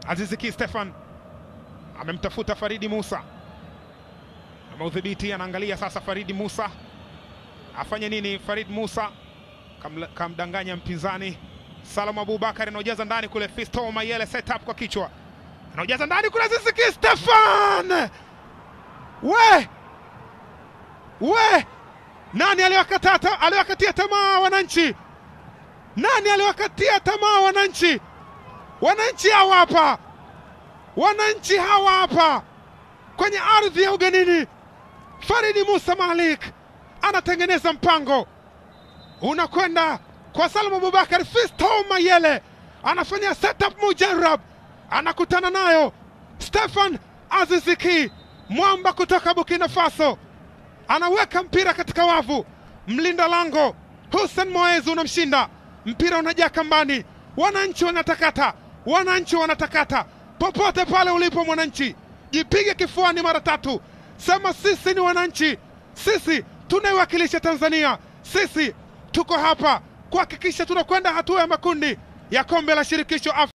Aziziki Stefan amemtafuta Faridi Musa, ameudhibiti, anaangalia sasa Faridi Musa afanye nini? Farid Musa kamla- kamdanganya mpinzani Salum Abubakar, anaojaza ndani kule. Fisto Mayele setup kwa kichwa, anaojaza ndani kule. Aziziki Stefan, we we, nani aliwakata aliwakatia tamaa wananchi? Nani aliwakatia tamaa wananchi? Wananchi hawa hapa, wananchi hawa hapa kwenye ardhi ya ugenini. Faridi Musa Malik anatengeneza mpango unakwenda kwa Salum Abubakar. Fisto Mayele anafanya setup mujarab, anakutana nayo Stefan Aziziki mwamba kutoka Burkina Faso, anaweka mpira katika wavu. Mlinda lango Hussein Moez unamshinda, mpira unajaa kambani. Wananchi wanatakata, wananchi wanatakata. Popote pale ulipo mwananchi, jipige kifuani mara tatu, sema sisi ni wananchi, sisi tunaiwakilisha Tanzania, sisi tuko hapa kuhakikisha tunakwenda hatua ya makundi ya kombe la shirikisho Afrika.